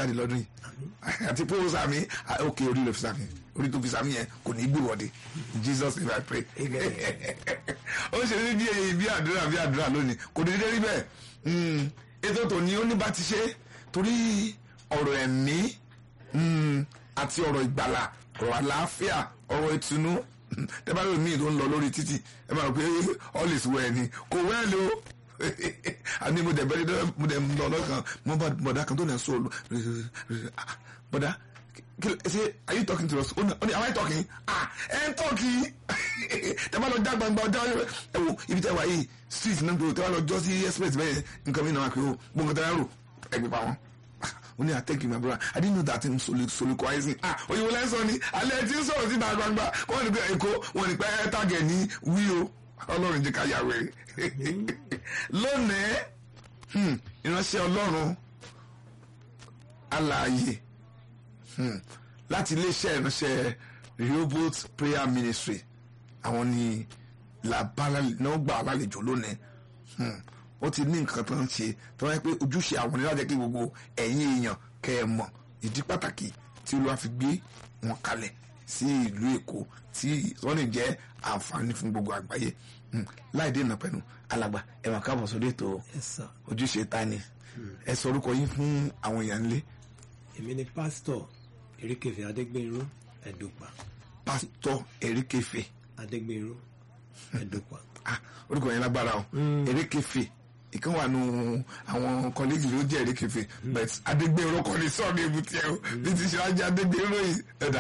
jáde lọ́dún yìí àti pé ó sàmì òkè orí rẹ̀ fi sàmì orí tó fi sàmì yẹn kò ní gbìwọ́de jesus name i pray ó ṣe ní bí bí àdúrà bí àdúrà lónìí kò ní dédé rí bẹ́ẹ̀ Mm, ètò tòní ó ní bá ti ṣe torí ọ̀rọ̀ ẹ̀mí mm, àti ọ̀rọ̀ ìgbàlà ọ̀rọ̀ àlàáfíà ọ̀rọ̀ ìtùnú tẹ́bá lómi tó ń lọ lórí títì ẹ máa rò pé all is well ni kò wẹ́ẹ̀lì o àní mo dẹ̀ bẹ́ẹ̀ mo dẹ̀ lọ lọ́kàn mo bá bọ̀dá kan tó nà sọ bọ̀dá ṣe are you talking to us ó ní am I talking ah ẹ ń tọ́kì tẹ́bá lọ já gbangba ọjà ẹ wo ibi tẹ́ wà yìí street náà tó tẹ́bá lọ jọ sí express bẹ́ẹ̀ nǹkan mi náà wà pé o gbọ́ngàn tẹ́lá rò ẹgbẹ́ pa wọn ó ní thank you my brother i didn't know that him soli soliquizing ah òyìnbó lẹ́sọ̀ ni alẹ́ tí ń sọ̀rọ̀ sí ìta gbangba wọ́n ní pé èkó wọ́n ní pé ẹ tàgẹ̀ ní wí o ọlọ́run jẹ́ ká yàwé lónìí hmm, ìránṣẹ́ ọlọ́run alààyè hmm, láti iléeṣẹ́ ìránṣẹ́ rehoboth prayer ministry àwọn ni náà gbà lálejò lónìí hmm, ó ti ní nǹkan tó ń ṣe tó wáyé pé ojúṣe àwọn ní láti kí gbogbo ẹ̀yin èèyàn kẹ́ ẹ mọ̀ ìdí pàtàkì tí olúwa fi gbé wọn kalẹ̀ sí ìlú èkó tí wọ́n lè jẹ́ àǹfààní fún gbogbo àgbáyé láì dènà pẹ̀lú alàgbà ẹ máa káàbọ̀ sórí ètò ojúṣe ta ni ẹ sọ orúkọ yín fún àwọn èèyàn nílé. èmi ni pásítọ̀ erékèfé adégbèrú ẹ̀dùpà. pásítọ̀ erékèfé. adégbèrú ẹ̀dùpà. ah orúkọ yẹn lágbára o erékèfé ìkan wà nù àwọn kọ́lẹ́jì ló jẹ́ erékèfé but adégbèrú kọ́ ni sọ́ọ̀nù ebùtì ẹ̀ o bí ti ṣe ajá adégbèrú yìí ẹ̀dá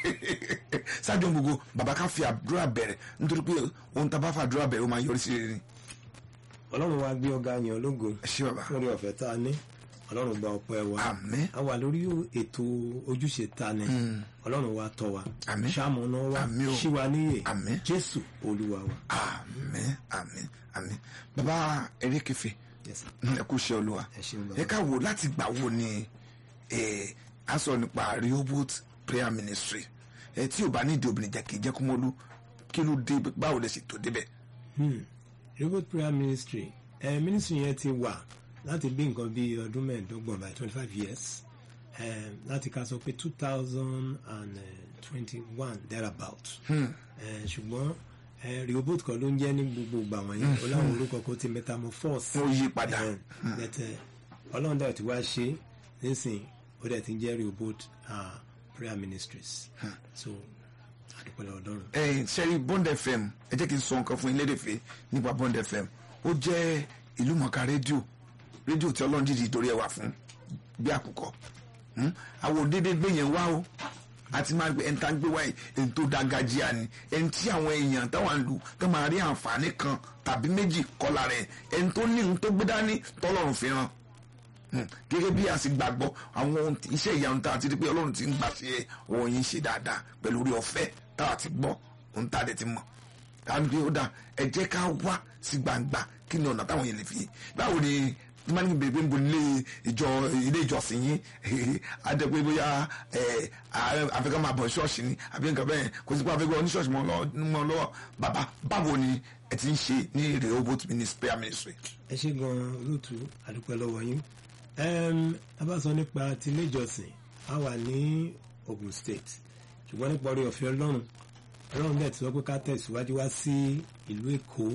ṣáájú gbogbo bàbá ká fi àdúrà bẹ̀rẹ̀ nítorí pé ohun tá a bá fa àdúrà bẹ̀rẹ̀ ó máa yọrí sí rere ni. ọlọ́run wa gbé ọ̀gá yẹn ológo ẹ ṣé bàbá lórí ọ̀fẹ́ tá a ní ọlọ́run gba ọpẹ́ wa àmín a wà lórí ètò ojúṣe ta ni ọlọ́run wa tọ́ wa Àmín. ṣàmúná wa Àmín o. ṣí wa níyè Àmín. jésù olúwa wa. àmín àmín àmín bàbá erékèfé Yes, sir. ẹ kú ṣe olúwa ẹ ṣeun bàbá. ẹ ká wo láti gbà wo ni ẹ a sọ nípa rehoboth prayer ministry ẹ tí ò bá ní ìdí obìnrin jẹ kì í jẹ kó mọlú kí ló dé báwo lè ṣe tó débẹ̀. Hmm. Rehoboth prayer ministry ẹ ministry yẹn ti wà láti bí nǹkan bí ọdún mẹ́ẹ̀ẹ́dọ́gbọ̀n by twenty five years ẹ láti ká sọ pé two thousand and twenty one thereabout ẹ ṣùgbọ́n ẹ Rehoboth kan ló ń jẹ́ ní gbogbo ìgbà wọ̀nyí ó láwọn orúkọ kan ti metamorphose ó yí padà ẹ bẹ̀tẹ̀ ọlọ́run dẹ̀ ti wá ṣe nísìn ó dẹ̀ ti ń jẹ́ Rehoboth ah, prayer ministries so àdúpẹ́ lọ́wọ́ ọlọ́run. ẹ sẹ́rí bond fm ẹ jẹ́ kí n sọ nǹkan fún yín lédèfé nípa bond fm ó jẹ́ ìlú mọ̀ọ́ká rédíò rédíò tí ọlọ́run dìde ìdórí ẹ̀ wà fún bí àkùkọ Hmm? àwọn òdédé gbé yẹn wá o àti máa gbé ẹni tá ń gbé wáyé ẹni tó dágájíà ni ẹni tí àwọn èèyàn táwọn lù tó máa rí àǹfààní kan tàbí méjì kọlà rẹ̀ ẹni tó ní ohun tó gbé dání tọ́lọ́run fi ràn Hmm. gẹ́gẹ́ bí a sì gbàgbọ́ àwọn ohun tí- iṣẹ́ ìyanu tá a ti rí pé ọlọ́run ti ń gbà ṣe òun yìí ṣe dáadáa pẹ̀lú orí ọ̀fẹ́ tá a ti gbọ́ ohun tá a dẹ̀ ti mọ̀ káàmì pé ó dà ẹ jẹ́ ká wá sí gbangba kí ni ọ̀nà táwọn yẹn lè fi báwo ni tí máa ń bèbè ń bo ilé ìjọ ilé ìjọsìn yín adé pé bóyá ẹ àfikún máa bọ̀ ṣọ́ọ̀ṣì ni àbí nǹkan bẹ́ẹ̀ kò sí pé àfikún oníṣọ́ọ̀ṣì mọ́ lọ́wọ́ mọ́ lọ́wọ́ bàbá báwo ni ẹ ti ń ṣe ní Rehoboth ministry prayer ministry. ẹ ṣe gan-an olóòtú àdúpẹ́ lọ́wọ́ yín Em, a bá sọ nípa ti ilé ìjọsìn a wà ní Ogun State ṣùgbọ́n nípa orí ọ̀fẹ́ ọlọ́run ọlọ́run bẹ́ẹ̀ ti sọ pé ká tẹ̀síwájú wá sí ìlú Èkó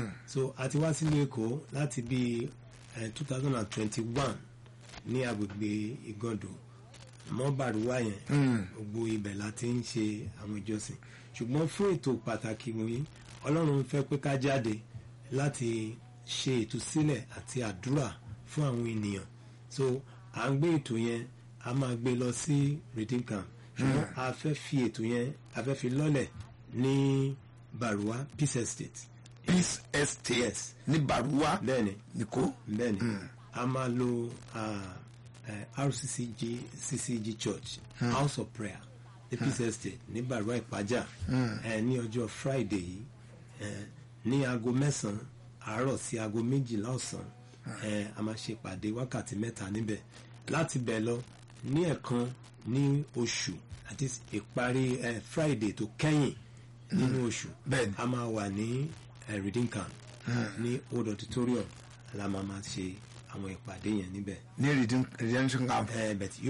so a ti wá sílùú Èkó láti bí two thousand and twenty one ní agbègbè Ìgàndò mọ́bàrúwá yẹn gbogbo ibẹ̀ la ti ń ṣe àwọn ìjọsìn ṣùgbọ́n fún ètò pàtàkì wọ̀nyí ọlọ́run fẹ́ pé ká jáde láti ṣe ìtúsílẹ̀ àti àdúrà fún àwọn ènìyàn so à ń gbé ètò yẹn a máa gbé lọ sí redeem camp ṣùgbọ́n a fẹ́ fi ètò yẹn a fẹ́ fi lọ́lẹ̀ ní Baruwa Peace Estate Peace Estate Yes. ní Baruwa bẹ́ẹ̀ni nìkó bẹ́ẹ̀ni a máa lo ah, eh, RCCG CCG Church House of Prayer ní Peace Estate ní Baruwa Ìpájà eh, ní ọjọ́ Friday yìí eh, ní aago mẹ́sàn-án àárọ̀ sí aago méjìlá ọ̀sán eh, a máa ṣe ìpàdé wákàtí mẹ́ta níbẹ̀ láti bẹ̀ lọ ní ẹ̀kan ní oṣù àti ìparí eh, Friday tó kẹ́yìn nínú oṣù Bẹ́ẹ̀ni. a máa wà ní eh, Redeem Camp ní Old Auditorium la máa máa ṣe àwọn ìpàdé yẹn níbẹ̀ ní Redemption Camp Eh, but